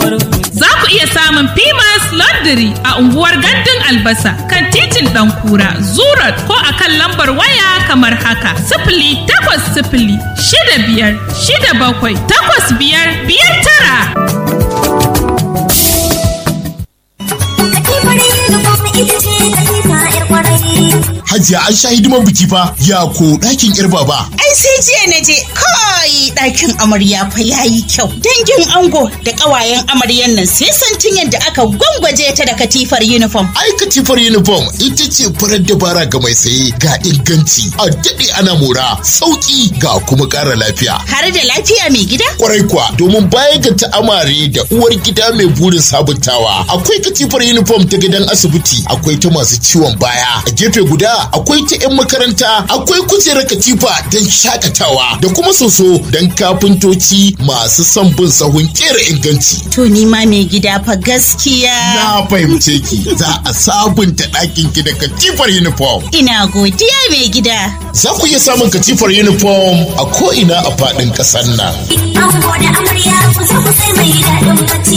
Za ku iya samun Pimas Laundry a unguwar Gandun Albasa kan titin Ɗankura, Zurat ko a kan lambar waya kamar haka. Sifili takwas sifili shida biyar shida bakwai takwas biyar biyar tara. Hajiya an sha hidiman biki fa ya ko ɗakin ƴar baba. Ai sai jiya na je kai ɗakin amarya fa yayi kyau. Dangin ango da ƙawayen amaryan nan sai santin yadda aka gwangwaje ta da katifar uniform. Ai katifar uniform ita ce farar dabara ga mai saye ga inganci a daɗe ana mora sauƙi ga kuma ƙara lafiya. Har da lafiya mai gida? Kwarai kuwa domin bayan ga ta amare da uwar gida mai burin sabuntawa akwai katifar uniform ta gidan asibiti akwai ta masu ciwon baya a gefe guda akwai ta 'yan makaranta akwai kujerar katifa don shakatawa da kuma soso don kafintoci masu son bin sahun kera inganci. To ni ma mai gida fa gaskiya. Na fahimce ki za a sabunta ɗakin ki da katifar uniform. Ina godiya mai gida. Za ku iya samun katifar uniform a ko'ina a faɗin ƙasar nan. Ango da amarya ku zo ku sai mai daɗin bacci.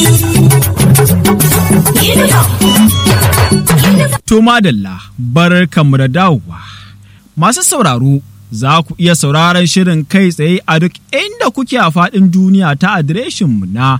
To madalla bar kamu da dawowa. Masu sauraro za ku iya sauraron shirin kai tsaye a duk inda kuke a faɗin duniya ta adireshinmu na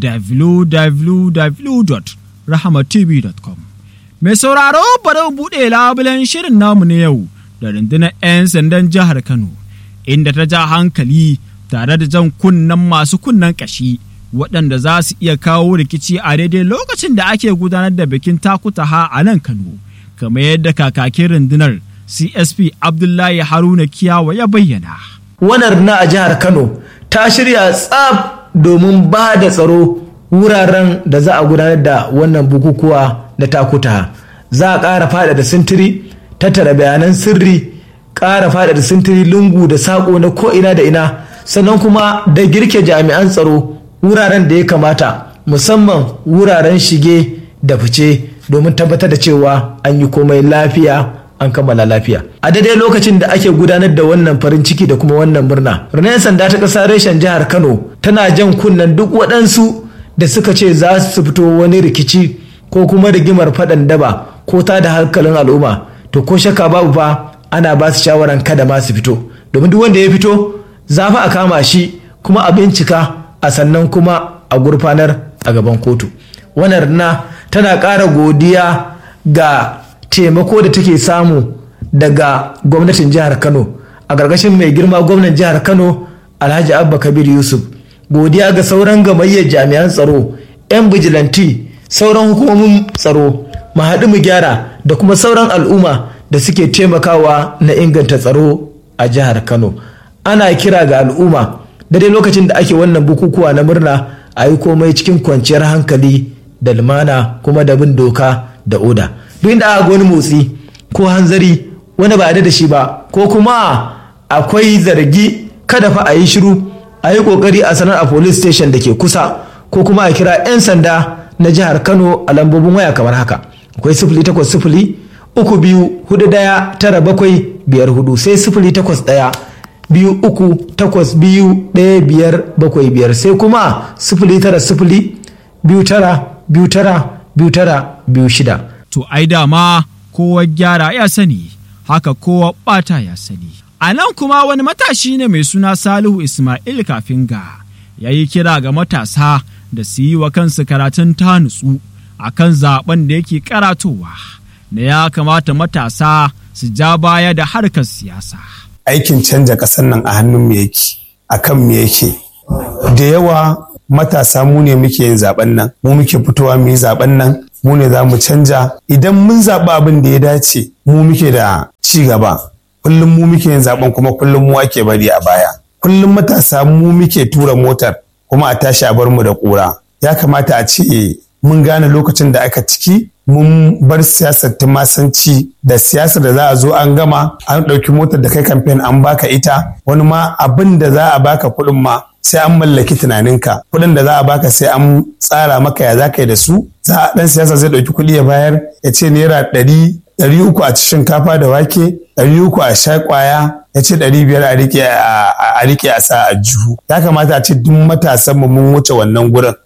www.rahamatv.com. Mai sauraro bari mu buɗe labulen shirin namu na yau da rundunar 'yan sandan jihar Kano inda ta ja hankali tare da jan kunnen masu kunnen ƙashi. waɗanda za su iya kawo rikici a daidai lokacin da ake gudanar da bikin takutaha a nan Kano, kamar yadda kakakin rundunar CSP Abdullahi Haruna Kiyawa ya bayyana. Wanar na a jihar Kano ta shirya tsaf domin ba da tsaro wuraren da za a gudanar da wannan bukukuwa da takutaha. Za a ƙara fada da sintiri, tattara bayanan sirri, ƙara fada da sintiri lungu da saƙo na ko'ina da ina, sannan kuma da girke jami'an tsaro wuraren da ya kamata musamman wuraren shige da fice domin tabbatar da cewa an yi komai lafiya an kammala lafiya a daidai lokacin da ake gudanar da wannan farin ciki da kuma wannan murna rundunar sanda ta ƙasa reshen jihar kano tana jan kunnen duk waɗansu da suka ce za su fito wani rikici ko kuma rigimar faɗan daba ko ta da hankalin al'umma to ko shakka babu fa ana ba su shawaran kada ma su fito domin duk wanda ya fito za fa a kama shi kuma a bincika a sannan kuma a gurfanar a gaban kotu wannan na tana ƙara godiya ga taimako da take samu daga gwamnatin jihar kano a ƙarƙashin mai girma gwamnan jihar kano alhaji abba kabir yusuf godiya ga sauran gamayyar jami'an tsaro 'yan bijilanti sauran hukumomin tsaro mu haɗu mu gyara da kuma sauran al'umma da suke taimakawa na inganta tsaro a jihar kano ana kira ga al'umma daidai lokacin da ake wannan bukukuwa na murna a yi komai cikin kwanciyar hankali da lumana kuma da bin doka da oda duk inda aka wani motsi ko hanzari wani ba da shi ba ko kuma akwai zargi kada fa a yi shiru a yi kokari a sanar a police station da ke kusa ko kuma a kira 'yan sanda na jihar kano a lambobin waya kamar haka akwai sifili takwas sifili uku biyu hudu daya tara bakwai biyar hudu sai sifili takwas daya biyu uku takwas biyu ɗaya biyar bakwai biyar sai kuma sifili tara sifili biyu tara biyu tara biyu tara biyu shida. To ai dama kowa gyara ya sani haka kowa ɓata ya sani. A nan kuma wani matashi ne mai suna Salihu Ismail Kafinga ya yi kira ga matasa da su yi wa kansu karatun ta nutsu a kan zaben da yake karatowa na ya kamata matasa su ja baya da harkar siyasa. aikin canja ƙasar nan a hannun mu yake a kan mu yake da yawa matasa mu ne muke yin zaben nan mu muke fitowa mu yi zaben nan mu ne za mu canja idan mun zaɓi abin da ya dace mu muke da ci gaba kullum mu muke yin zaben kuma kullum mu ake bari a baya kullum matasa mu muke tura motar kuma a tashi a bar mu da ƙura ya kamata a ce mun gane lokacin da aka ciki mun bar siyasar tumasanci da siyasar da za a zo an gama an ɗauki motar da kai kamfen an baka ita wani ma abin da za a baka kuɗin ma sai an mallaki tunaninka kuɗin da za a baka sai an tsara maka ya za ka yi da su za a ɗan siyasa zai ɗauki kuɗi ya bayar ya ce naira ɗari ɗari uku a ci shinkafa da wake ɗari uku a sha ƙwaya ya ce ɗari biyar a riƙe a sa a jihu ya kamata a ce duk matasan mu mun wuce wannan gurin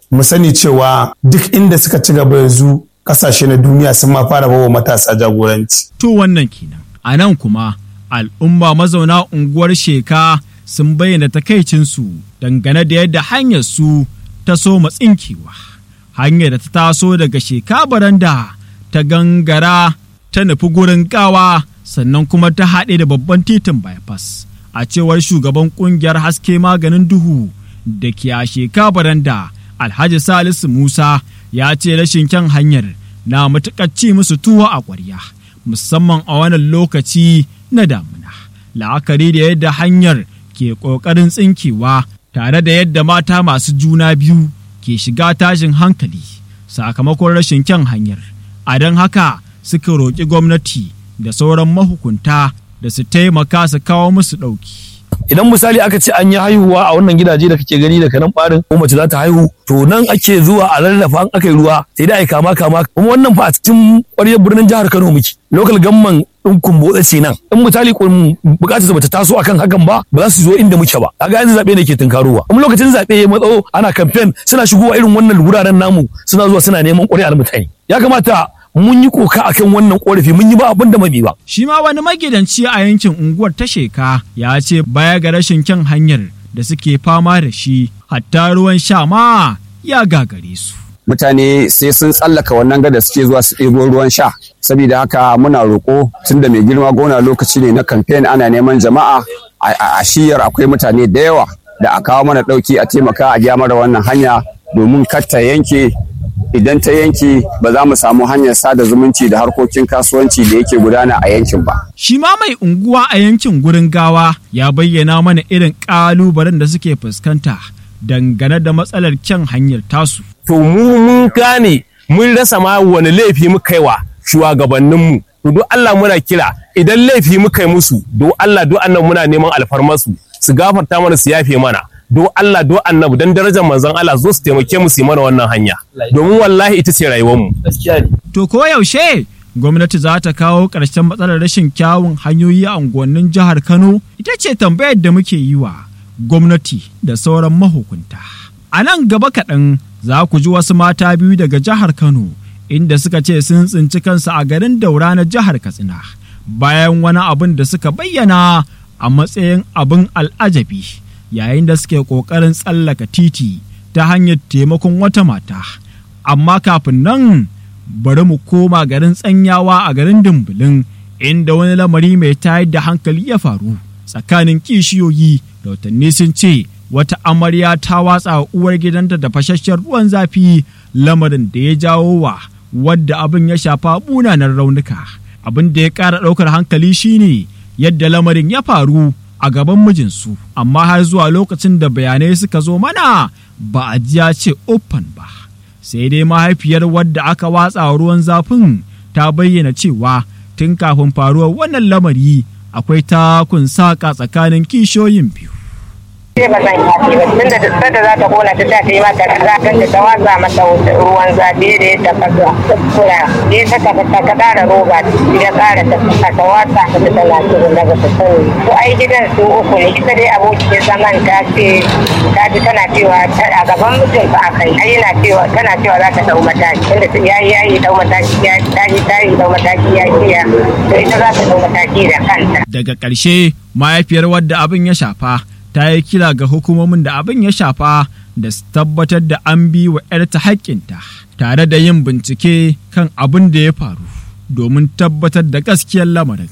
mu sani cewa duk inda suka ci gaba yanzu kasashe na duniya sun ma fara bawa matasa jagoranci. To wannan kenan. A nan kuma al'umma mazauna unguwar sheka sun bayyana takaicinsu dangane da yadda hanyar su ta so tsinkewa. Hanyar da ta taso daga sheka baranda ta gangara ta nufi gurin gawa sannan kuma ta haɗe da babban titin bypass. A cewar shugaban ƙungiyar haske maganin duhu da ke a sheka baranda Alhaji Salisu Musa ya ce rashin kyan hanyar na matuƙar ci musu tuwo a ƙwarya musamman a wannan lokaci na damuna la'akari da yadda hanyar ke ƙoƙarin tsinkewa tare da yadda mata masu juna biyu ke shiga tashin hankali sakamakon rashin kyan hanyar a don haka suka roƙi gwamnati da sauran mahukunta da su taimaka su kawo musu ɗauki. idan misali aka ce an yi haihuwa a wannan gidaje da kake gani daga nan barin ko mace za ta haihu to nan ake zuwa a rarrafa an aka yi ruwa sai dai ai kama kama kuma wannan fa a cikin ƙwaryar birnin jihar Kano muke local gamman din kumbotsa ce nan in misali bukatar bata taso akan hakan ba ba za su zo inda muke ba kaga yanzu zabe ne ke tunkarowa kuma lokacin zabe ya matso ana campaign suna shigowa irin wannan wuraren namu suna zuwa suna neman ƙuri'ar mutane ya kamata mun yi koka akan wannan korafi mun yi ba abin da mabi ba. Shi ma wani magidanci a yankin unguwar ta sheka ya ce baya ga rashin kyan hanyar da suke fama da shi hatta ruwan sha ma ya gagare su. Mutane sai sun tsallaka wannan gada suke zuwa su ɗebo ruwan sha. Saboda haka muna roƙo tun da mai girma gona lokaci ne na kamfen ana neman jama'a a shiyar akwai mutane da yawa da a kawo mana ɗauki a taimaka a gyara wannan hanya domin kar ta yanke idan ta yanke ba za mu samu hanyar sada zumunci da harkokin kasuwanci da yake gudana a yankin ba. Shi ma mai unguwa a yankin gurin gawa ya bayyana mana irin ƙalubalen da suke fuskanta dangane da matsalar kyan hanyar tasu. To mu mun gane mun rasa ma wani laifi muka yi wa shugabanninmu. To do Allah muna kira idan laifi muka yi musu do Allah do annan muna neman alfarmarsu su gafarta mana su yafe mana. do Allah do annabi dan darajar manzon Allah zo su taimake mu su mana wannan hanya domin wallahi ita ce rayuwar mu to ko yaushe gwamnati za ta kawo ƙarshen matsalar rashin kyawun hanyoyi a unguwannin jihar Kano ita ce tambayar da muke yi wa gwamnati da sauran mahukunta a nan gaba kaɗan za ku ji wasu mata biyu daga jihar Kano inda suka ce sun tsinci kansu a garin daura na jihar Katsina bayan wani abin da suka bayyana a matsayin abin al'ajabi. yayin da suke ƙoƙarin tsallaka titi ta hanyar taimakon wata mata amma kafin nan bari mu koma garin tsanyawa a garin dumbulin inda wani lamari mai tayar da hankali ya faru tsakanin kishiyoyi rautanni sun ce wata amarya ta watsa uwar gidanta da fashashen ruwan zafi lamarin da ya jawo wa wadda abin ya shafa munanan raunuka abin da ya ƙara ɗaukar hankali shine yadda lamarin ya faru a gaban mijinsu amma har zuwa lokacin da bayanai suka zo mana ba a ji ya ce open ba sai dai mahaifiyar wadda aka watsa ruwan zafin ta bayyana cewa tun kafin faruwar wannan lamari akwai takun saƙa tsakanin kishiyoyin biyu sai ba zan yafe ba tun da duk da za ta kona ta ta yi mata zafin da ta watsa mata ruwan zafi da ya tafasa kura ne ta tafasa ta kara roba ya kara tafasa ta watsa ta ta tana turu na bata sani to ai gidan su uku ne ita dai abokin zaman ta ce ta ji tana cewa a gaban mutum fa aka yi ai yana cewa tana cewa za ta dau mataki tunda ta yayi yayi dau mataki ya ta yi ta yi dau mataki ya kiya to ita za ta dau mataki da kanta daga ƙarshe mahaifiyar wadda abin ya shafa ta yi kira ga hukumomin da abin ya shafa da su tabbatar da an bi wa 'yarta haƙƙinta tare da yin bincike kan abin da ya faru domin tabbatar da gaskiyar lamarin.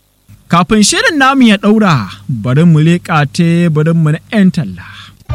Kafin shirin namu ya ɗaura bari mu leƙa teburinmu na 'yan talla.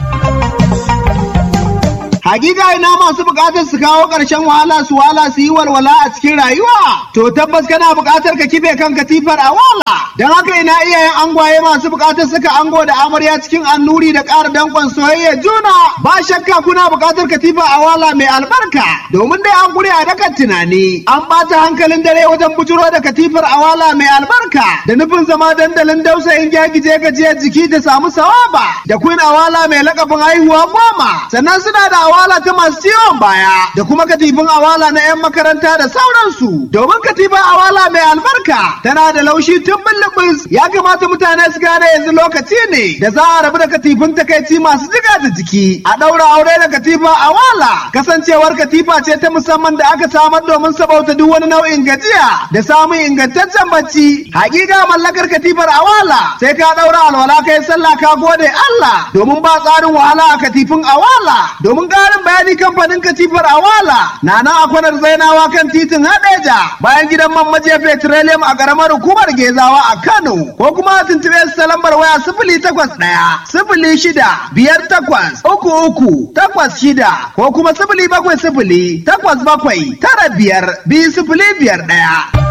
Hakika ina masu bukatar su kawo ƙarshen wahala su wala su yi walwala a cikin rayuwa. To tabbas kana bukatar ka kife kan katifar a wala. Don haka ina iyayen angwaye masu bukatar suka ango da amarya cikin annuri da ƙara danƙon soyayya juna. Ba shakka kuna bukatar katifa a wala mai albarka. Domin dai an gure a dakan tunani. An ɓata hankalin dare wajen bujuro da katifar a wala mai albarka. Da nufin zama dandalin dausayin gyagije gajiyar jiki da samu sawaba. Da kun awala mai lakabin haihuwa goma. Sannan suna da awala ta masu ciwon baya da kuma katifin awala na 'yan makaranta da sauransu. Domin katifin awala mai albarka tana da laushi tun bullubus ya kamata mutane su gane yanzu lokaci ne da za a rabu da katifin takaici masu jiga da jiki. A ɗaura aure da katifa awala kasancewar katifa ce ta musamman da aka samar domin sabauta duk wani nau'in gajiya da samun ingantaccen bacci. Hakika mallakar katifar awala sai ka ɗaura alwala kai sallah ka gode Allah domin ba tsarin wahala a katifin awala domin ƙarin bayani kamfanin katifar awala na nan a kwanar zainawa kan titin hadeja bayan gidan man maje petroleum a ƙaramar hukumar gezawa a Kano ko kuma a tuntuɓe su ta lambar waya sifili takwas ɗaya sifili shida biyar takwas uku uku takwas shida ko kuma sifili bakwai sifili takwas bakwai tara biyar biyu sifili biyar ɗaya.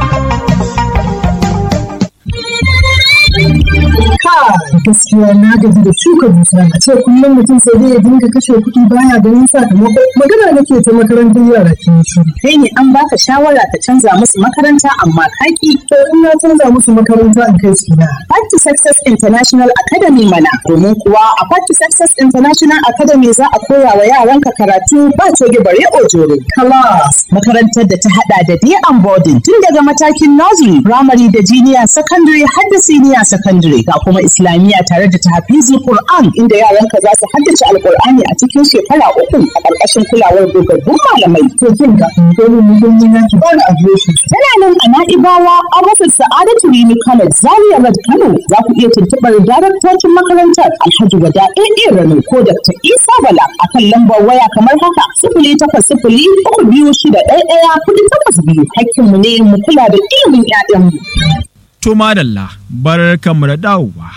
gaskiya na gaji da shuka dusa a ce kullum mutum sai dai ya dinga kashe kuɗi baya ganin sakamako magana nake ta makarantar yara ke shi kai ne an baka shawara ka canza musu makaranta amma kaki to in na canza musu makaranta in kai su na Part to Success International Academy mana domin kuwa a Part to Success International Academy za a koya wa yaranka karatu ba coge bare ojore class makarantar da ta hada da day and boarding tun daga matakin nursery primary da junior secondary har da senior secondary ga kuma islamiyya tare da tahfizi Qur'an inda yaranka za su haddace alqur'ani a cikin shekara uku a ƙarƙashin kulawar dogaggun malamai to kin ga dole mu gani na ki bani adireshi tana nan a Na'ibawa a rufin Sa'adatu Rimi College Zaria Road Kano za ku iya tuntuɓar daraktocin makarantar Alhaji Wada AA Rano ko Dr. Isa Bala akan lambar waya kamar haka sifili takwas sifili uku biyu shida ɗaya ɗaya kuɗi takwas biyu hakkinmu ne mu kula da ilimin 'ya'yanmu. To madalla bar kamar dawowa.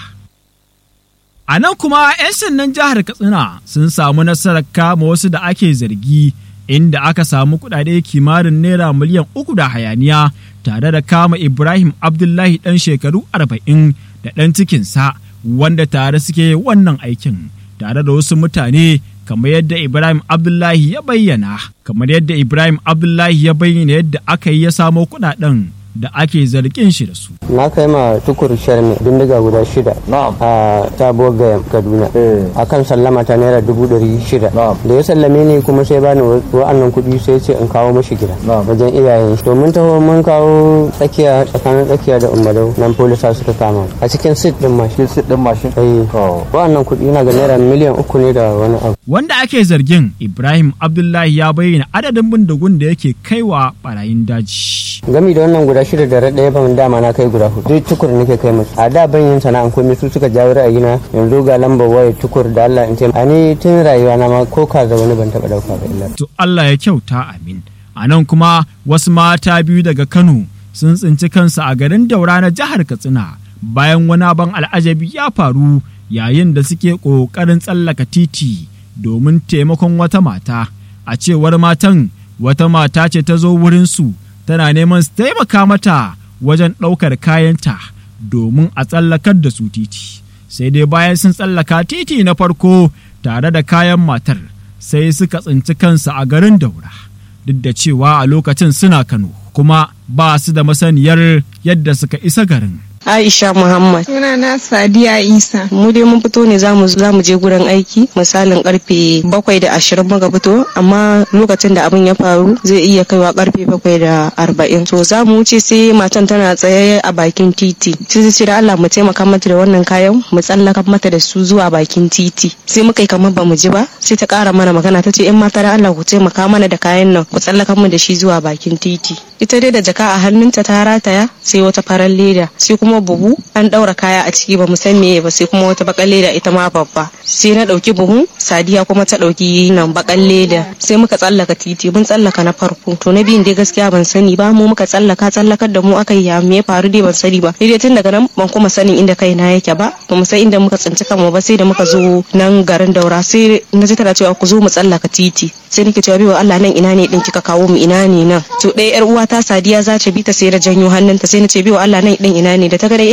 A nan kuma 'yan sandan jihar Katsina sun samu nasarar kama wasu da ake zargi inda aka samu kudade kimanin naira miliyan uku da hayaniya tare da kama Ibrahim Abdullahi ɗan shekaru arba'in da ɗan cikinsa wanda tare suke wannan aikin tare da wasu mutane kamar yadda Ibrahim Abdullahi ya bayyana kamar yadda Ibrahim Abdullahi ya bayyana yadda aka yi ya samo kudaden da ake zargin shi da su. Na kai ma tukur sharmi bindiga guda shida a sabuwar gaya Kaduna a kan sallama ta naira dubu ɗari shida. Da ya sallame ni kuma sai bani wa'annan kuɗi sai ce in kawo mashi gida wajen iyayen shi. Domin taho mun kawo tsakiya tsakanin tsakiya da umarau nan polisa suka kama a cikin sit ɗin mashin. Sit ɗin mashin? Wa'annan kuɗi na ga naira miliyan uku ne da wani abu. Wanda ake zargin Ibrahim Abdullahi ya bayyana adadin bindigun da yake kaiwa barayin daji. Gami da wannan guda shida da ɗaya ban dama na kai guda hudu duk tukur nake kai musu a da ban yin sana'an komai su suka jawo ra'ayina yanzu ga lambar waya tukur da Allah in taimaka ni tun rayuwa na ma ko ka da wani ban taɓa ɗauka ba illa. To Allah ya kyauta amin. A nan kuma wasu mata biyu daga Kano sun tsinci kansu a garin Daura na jihar Katsina bayan wani ban al'ajabi ya faru yayin da suke ƙoƙarin tsallaka titi domin taimakon wata mata. A cewar matan wata mata ce ta zo wurinsu tana neman su taimaka mata wajen ɗaukar kayanta domin a tsallakar da su titi sai dai bayan sun tsallaka titi na farko tare da kayan matar sai suka tsinci kansu a garin daura duk da cewa a lokacin suna kano kuma ba su da masaniyar yadda suka isa garin Aisha Muhammad. Suna na Sadiya Isa. Mu dai mun fito ne za mu je gurin aiki misalin karfe bakwai da ashirin muka fito amma lokacin da abin ya faru zai iya kaiwa karfe bakwai da arba'in. To za mu wuce sai matan tana tsaye a bakin titi. Sai ce da Allah mu taimaka mata da wannan kayan mu tsallaka mata da su zuwa bakin titi. Sai muka yi kamar ba mu ji ba sai ta kara mana magana ta ce in mata da Allah ku taimaka mana da kayan nan ku tsallaka mu da shi zuwa bakin titi. Ita dai da jaka a hannunta ta rataya sai wata farar leda sai kuma kuma buhu an daura kaya a ciki ba mu san meye ba sai kuma wata bakan leda ita ma babba sai na dauki buhu sadiya kuma ta dauki nan bakan leda sai muka tsallaka titi mun tsallaka na farko to na biyun dai gaskiya ban sani ba mu muka tsallaka tsallakar da mu aka yi ya me faru dai ban sani ba dai tun daga nan ban kuma sanin inda kaina yake ba ba mu san inda muka tsinci kanmu ba sai da muka zo nan garin daura sai na ji tana cewa ku zo mu tsallaka titi sai nake cewa biwa Allah nan ina ne din kika kawo mu ina ne nan to ɗaya yar uwa ta sadiya za ta bi ta sai da janyo hannunta sai na ce biwa Allah nan din ina ne da ta ga